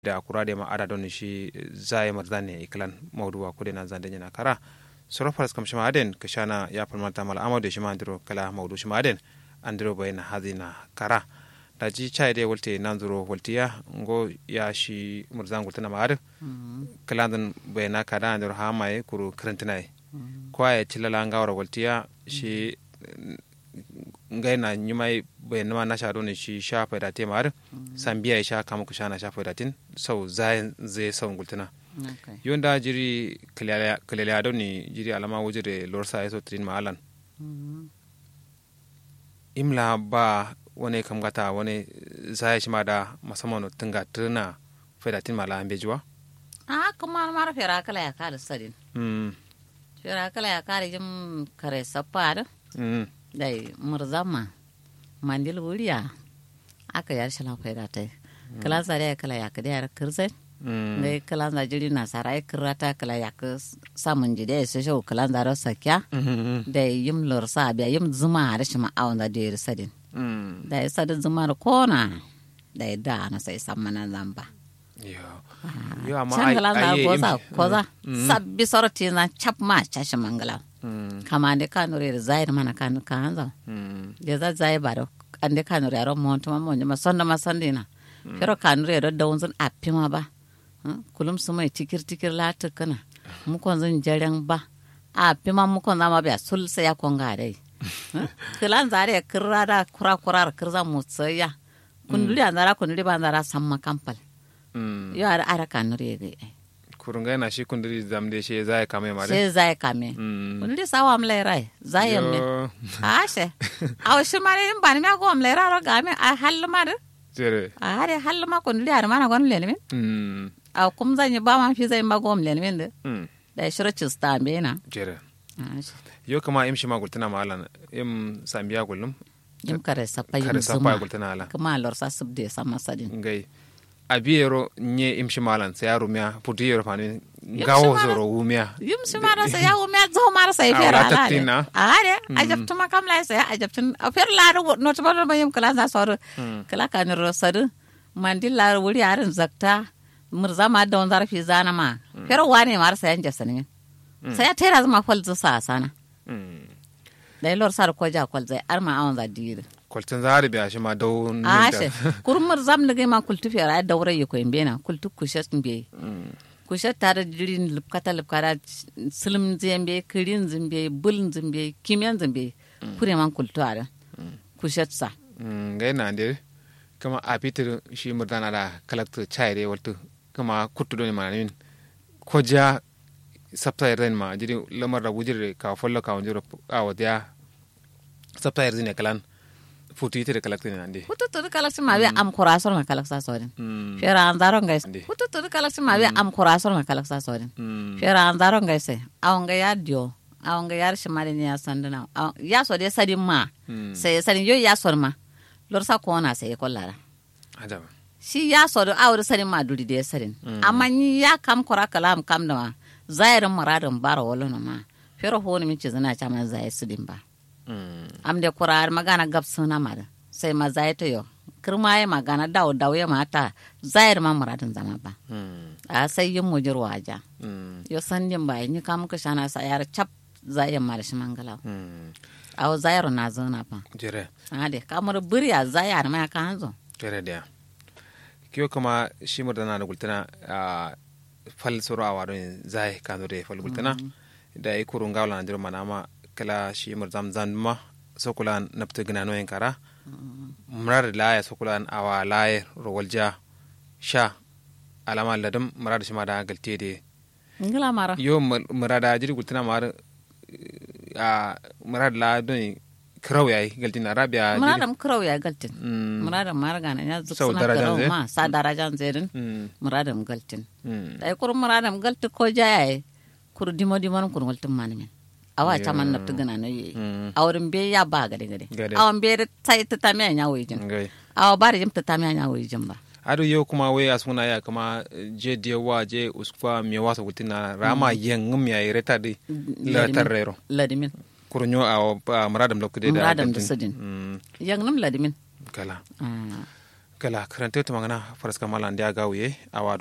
da kurade ma ada don shi zai marzane iklan mawduwa kude na zande na kara sorofar kam shima aden kashana ya falmata mal amado shima andiro kala mawdu shima aden andiro bayna hadina kara da ji chai de wolte nanzuro woltiya ngo ya shi murzan gultana ma ade kalandan bayna kada andiro ha mai kuru karantinai kwa ya tilala ngawra woltiya shi ngai na nyumai bai nama na shado ne shi sha faida te mar sambiya ya sha kama ku sha na sha faida tin sau zai zai sau gultuna yonda jiri kalele do ni jiri alama wujire lorsa ya so trin mahalan imla ba wani kam gata wani zai shi ma da musamman tunga tuna faida tin mala an bejuwa a kuma mara fera kala ya kare sadin fera kala ya kare jim kare sappa da dai murzama mandil wuriya aka yar shalan faida tai kalan sare kala ya kada yar kirse dai kalan za jiri na sarai kirata kala ya ka samun jide sai shau kalan za ro sakya dai yim lor sa biya yim zuma da shi ma awon da dir sadin dai sadin zuma da kona dai da na sai sammana zamba yo amma ai ai koza koza sabbi sorti na chap ma chashi mangala kama ande kanure zaire mana kan kanza de za zai baro ande kanure aro monto ma monje ma sonda ma sandina pero kanure ro dawun appima ba kulum sumai tikir tikir la tukana mu kon zan jaren ba appima mu kon zama biya sul sai ya kon gare kilan zare kirra da kura kura kirza mu tsaya kunduli andara kunduli bandara samma kampal yo ara ara kanure ga kurunga na shi kundiri zamde shi zai kame mare she zai kame kundiri sawa am lerai zai yamme a she aw shi mare in bani ma ko am lerai ro game a hallu mare jere a hare hallu ma kundiri ar mana gon lele min aw kum zan yi ba ma fi zai ma gom lele min de da shiro cista be na jere yo kama im shi ma gultana malan im sambiya gulum im kare sapa yim kare zuma sapa gultana ala kuma lor sa subde sama sadin ngai abiyero nye imshi malan sai yaro miya putu yero fani gawo zoro wumiya yim shi mara sa ya umya zo mara sa ifera wala ala taktina. a hare ajabtu ma kam lai sa ya ajabtu a fer la ro no to ba yim kala za soro kala kan ro sadu mandil la wuri arin zakta murza ma da wanzar fi zana ma fer wane mara sa yan jasani sa ya tera zama fal zu sa sana dai lor sar ko ja kwal zai arma awon za dire kwaltin zahari biya shi ma dau ashe kurmur zam nige ma kultu fera ai daure yi ko imbena kultu kushet mbe kushet tare jirin lupkata lupkara silim zembe kirin zembe bul zembe kimyan zembe kure man kultu are kushet sa ngai na de kama a pitir shi murdana da kalakta chaire waltu kama kuttu doni ma min ko ja sabta yarden ma jiri lamar da wujire ka follo ka wujiro a wadiya sabta yarden ne kalan futu yitere kalakta ne ande hutu tudu kalaksin ma be am kurasor ma kalaksa sorin fera an zaron gais Ande. hutu tudu kalaksin ma be am kurasor ma kalaksa sorin fera an zaron gais awon ga ya dio awon ga yar shimari ne ya sanduna Awon- ya so de sadin ma sai sadin yo ya sor ma lor sa ko na sai kollara ajaba shi ya sodo awar sarin ma duri da ya sarin amma ni ya kam kora kalam kam da ma zairin muradin bara wala na ma fero honi min ci zana cha ma zai su din ba am de kora magana gab suna ma da sai ma zai to yo kirma ya magana dawo dawo ya mata zair ma muradin zama ba a sai yin mujir waja yo sandin ba ni kam ka shana sa yar chap zai ma da shi mangala aw zairu na zona fa jere ade kamar buriya zayar ma ka hanzo jere da kiyo kama shi murdana da gultana a fal soro a wadon zai kano da fal gultana da yi kurun gawla na jirma nama kala shi murzam zanma sokulan nafta gina noyin kara murar laya sokulan awa laye rawalja sha alama ladam murar shi ma da galte da ngila mara yo murada jiri gultana mar a murar la don kirau yayi galtin arabiya jiri muradam kurau ya galtin Mm. muradam margana ya zuk Sau suna darajan kurau zai? ma sa darajan zerin Mm, muradam galtin mm. dai kur muradam galti ko jaye kur dimo dimo kur galtin mani men awa Yo. chaman naftu gana no yi Mm. awrin be ya ba gade gade Gade. awan be da tai ta tami anya wajin Ngai. awa bari jim ta tami anya wajin ba ado yo kuma we asuna ya kama je de wa je uskufa mi wasa gutina rama yen ngum ya reta de la tarrero ladimin kurnyo a muradam lokde da Muradam da galtin. sudin. Mm, yang nam ladimin kala Ah. gala karante to magana faraska mala ndia gawiye awa